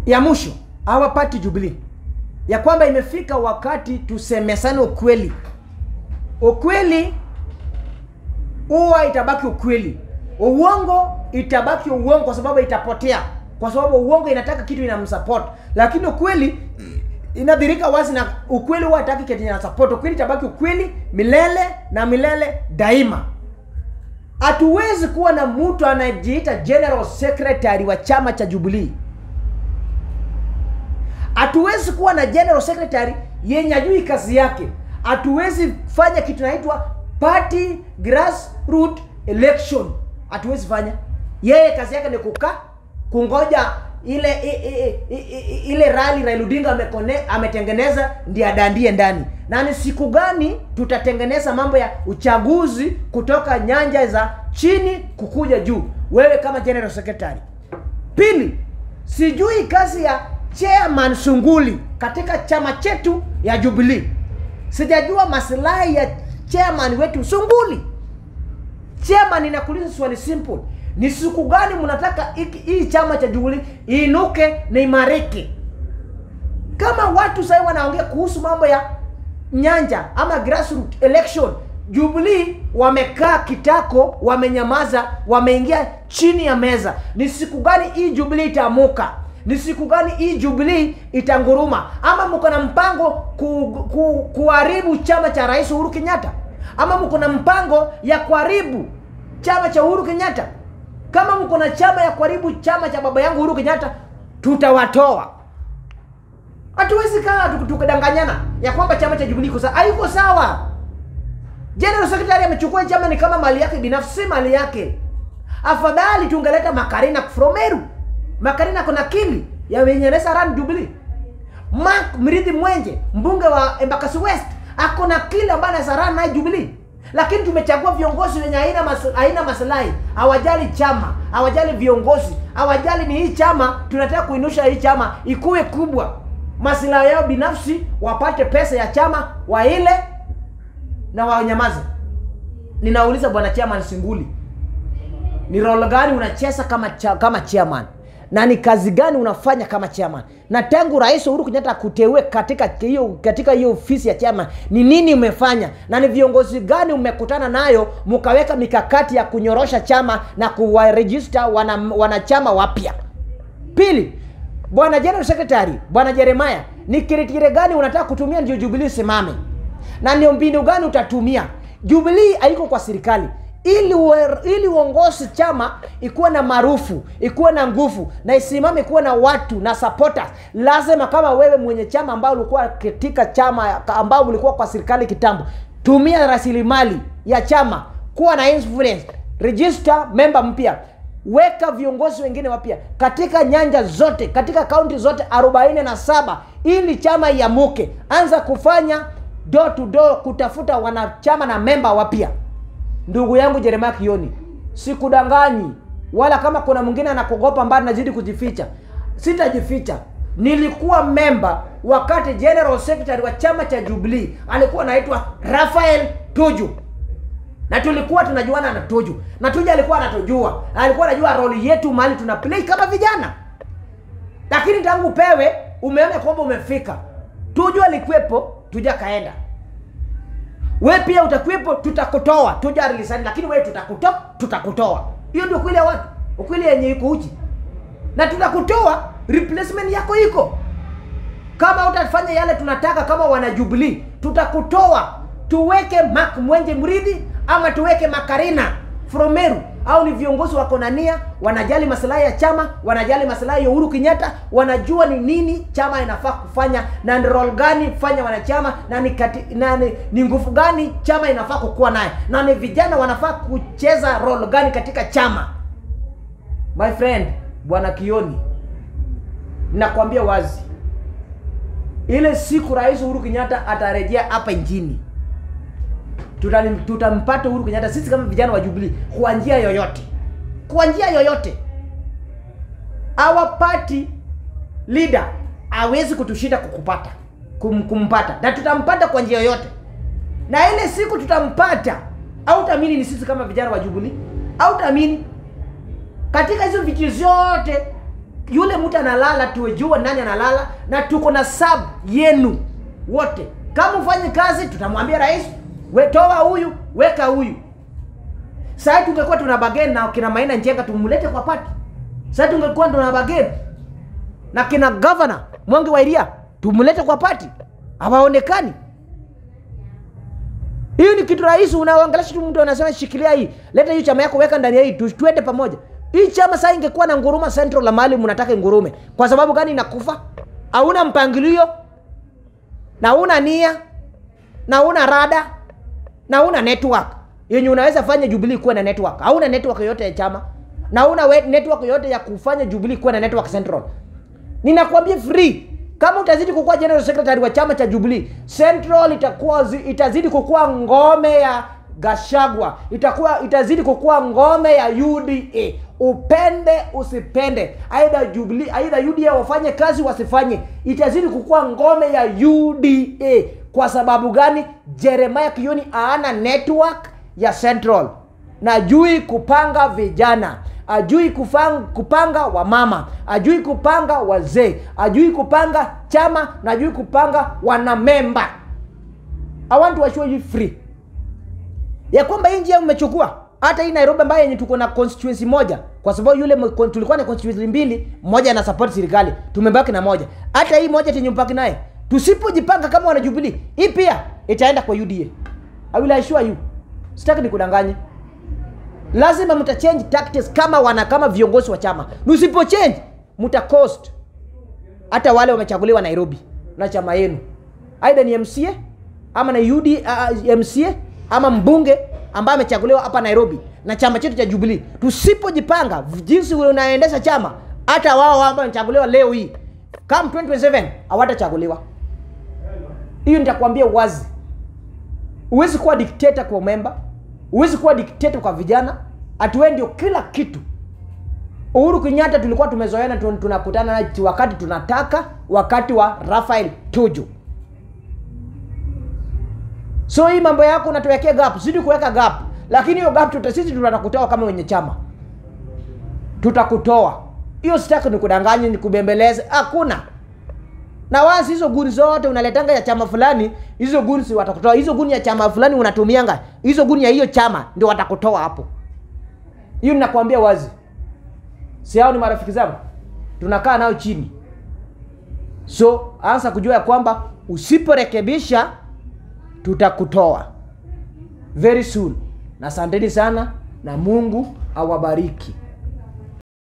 ya mwisho our party Jubilee, ya kwamba imefika wakati tusemesane ukweli. Ukweli huwa itabaki ukweli, uongo itabaki uongo, kwa sababu itapotea, kwa sababu uongo inataka kitu inamsupport, lakini ukweli inadhirika wazi, na ukweli huwa hataki kitu ina support. Ukweli itabaki ukweli milele na milele daima. Hatuwezi kuwa na mtu anayejiita general secretary wa chama cha Jubilee. Hatuwezi kuwa na general secretary yenye ajui kazi yake. Hatuwezi fanya kitu inaitwa party grassroots election. Hatuwezi fanya. Yeye kazi yake ni kukaa kungoja ile i, i, i, i, ile rally Raila Odinga amekone, ametengeneza ndiye adandie ndani. Na ni siku gani tutatengeneza mambo ya uchaguzi kutoka nyanja za chini kukuja juu, wewe kama general secretary. Pili, sijui kazi ya chairman Sunguli katika chama chetu ya Jubilee. Sijajua maslahi ya chairman wetu Sunguli. Chairman, inakuuliza swali simple, ni siku gani mnataka hiki- hii chama cha Jubilee iinuke na imarike? Kama watu sasa wanaongea kuhusu mambo ya nyanja ama grassroots election, Jubilee wamekaa kitako, wamenyamaza, wameingia chini ya meza. Ni siku gani hii Jubilee itaamuka? Ni siku gani hii Jubilee itanguruma? Ama mko na mpango ku, ku, kuharibu chama cha Rais Uhuru Kenyatta? Ama mko na mpango ya kuharibu chama cha Uhuru Kenyatta? Kama mko na chama ya kuharibu chama cha baba yangu Uhuru Kenyatta, tutawatoa. Hatuwezi kaa tuku- tukidanganyana ya kwamba chama cha Jubilee iko sawa. Haiko sawa. General Secretary amechukua chama ni kama mali yake binafsi, si mali yake. Afadhali tungeleta Makarina from Meru. Makarina kuna akili ya wenye anaweza run Jubilee. Mark Mridhi Mwenje, mbunge wa Embakasi West, ako na akili ambayo anaweza run naye Jubilee. Lakini tumechagua viongozi wenye haina mas, haina maslahi, hawajali chama, hawajali viongozi, hawajali ni hii chama, tunataka kuinusha hii chama ikuwe kubwa. Maslahi yao binafsi, wapate pesa ya chama waile na wanyamaze. Ninauliza bwana chairman Singuli, ni role gani unacheza kama cha, kama chairman na ni kazi gani unafanya kama chairman na tangu rais Uhuru Kenyatta kuteue katika hiyo katika hiyo ofisi ya chairman ni nini umefanya na ni viongozi gani umekutana nayo mkaweka mikakati ya kunyorosha chama na kuwaregister wana, wanachama wapya pili bwana general secretary bwana Jeremiah ni kiritire gani unataka kutumia ndio Jubilee simame na ndio mbinu gani utatumia Jubilee haiko kwa serikali ili uwe, ili uongozi chama ikuwe na maarufu ikuwe na nguvu na isimame ikuwe na watu na supporters lazima kama wewe mwenye chama ambao ulikuwa katika chama ambao ulikuwa kwa serikali kitambo tumia rasilimali ya chama kuwa na influence register member mpya weka viongozi wengine wapya katika nyanja zote katika kaunti zote 47 ili chama iamuke anza kufanya door to door kutafuta wanachama na memba wapya ndugu yangu Jeremiah Kioni, sikudanganyi wala kama kuna mwingine anakuogopa mbali nazidi kujificha, sitajificha. Nilikuwa memba wakati general secretary wa chama cha Jubilee alikuwa anaitwa Rafael Tuju, na tulikuwa tunajuana na Tuju, na Tuju alikuwa anatujua, alikuwa anajua roli yetu mahali tuna play kama vijana. Lakini tangu pewe umeona kwamba umefika. Tuju alikuwepo, Tuju akaenda we pia utakuwepo, tutakutoa tuja rilisani, lakini wewe tutakutoa, tutakutoa. Hiyo ndio kweli ya watu, ukweli yenye iko uchi, na tutakutoa, replacement yako iko. Kama utafanya yale tunataka kama wana Jubilee, tutakutoa, tuweke Mark Mwenje Mridhi ama tuweke Makarina from Meru au ni viongozi wako na nia, wanajali maslahi ya chama, wanajali maslahi ya Uhuru Kenyatta, wanajua ni nini chama inafaa kufanya na ni role gani fanya wanachama na ni, kati, na ni, ni nguvu gani chama inafaa kukuwa naye na ni vijana wanafaa kucheza role gani katika chama. My friend bwana Kioni, nakwambia wazi, ile siku Rais Uhuru Kenyatta atarejea hapa nchini Tutali- tutampata Uhuru Kenyatta sisi kama vijana wa Jubilee kwa njia yoyote, kwa njia yoyote. Our party leader hawezi kutushinda kukupata kum, kumpata na tutampata kwa njia yoyote, na ile siku tutampata, au taamini ni sisi kama vijana wa Jubilee, au taamini katika hizo viti zote yule mtu analala tujue nani analala na tuko na sub yenu wote kama ufanye kazi tutamwambia rais we toa huyu weka huyu sasa tungekuwa tuna bageni na kina Maina Njenga tumlete kwa pati sasa tungekuwa tuna bageni na kina governor Mwangi wa Iria tumlete kwa pati hawaonekani hiyo ni kitu rahisi unaangalia tu mtu anasema shikilia hii leta hiyo chama yako weka ndani ya hii tu- tuende pamoja hii chama sasa ingekuwa na nguruma central la mahali mnataka ngurume kwa sababu gani inakufa hauna mpangilio na una nia na una rada na una network yenye unaweza fanya Jubilee kuwa na network hauna network yoyote ya chama na una we- network yoyote ya kufanya Jubilee kuwa na network central ninakwambia free kama utazidi kukuwa general secretary wa chama cha Jubilee Central itakuwa zi- itazidi kukuwa ngome ya Gashagwa itakuwa itazidi kukuwa ngome ya UDA upende usipende aidha Jubilee aidha UDA wafanye kazi wasifanye itazidi kukuwa ngome ya UDA kwa sababu gani Jeremiah Kioni aana network ya Central najui kupanga vijana ajui kufang, kupanga wamama ajui kupanga wazee ajui kupanga chama na ajui kupanga wanamemba i want to assure you free ya kwamba hii njia mmechukua hata hii nairobi ambayo yenye tuko na constituency moja kwa sababu yule mko- tulikuwa na constituency mbili moja na support serikali tumebaki na moja hata hii moja tenye mpaki naye tusipojipanga kama wanajubilee hii pia itaenda kwa uda i will assure you sitaki nikudanganye lazima mta change tactics kama wana kama viongozi wa chama msipo change mta cost hata wale wamechaguliwa nairobi na chama yenu aidha ni mca ama na UD, uh, mca ama mbunge ambaye amechaguliwa hapa nairobi na chama chetu cha jubilee tusipojipanga jinsi unaendesha chama hata wao ambao wamechaguliwa leo hii kama 2027 hawatachaguliwa hiyo nitakwambia wazi huwezi kuwa dikteta kwa memba huwezi kuwa dikteta kwa vijana atuwe ndio kila kitu uhuru kenyatta tulikuwa tumezoeana tun- tunakutana naye wakati tunataka wakati wa rafael tuju so hii mambo yako unatuwekea gap zidi kuweka gap lakini hiyo gap tuta, sisi tutakutoa kama wenye chama tutakutoa hiyo sitaki nikudanganye nikubembeleze hakuna na wasi hizo guni zote unaletanga ya chama fulani hizo guni si watakutoa hizo guni ya chama fulani unatumianga hizo guni ya hiyo chama ndio watakutoa hapo hiyo ninakwambia wazi si hao ni marafiki zangu tunakaa nao chini so anza kujua ya kwamba usiporekebisha tutakutoa very soon na asanteni sana na mungu awabariki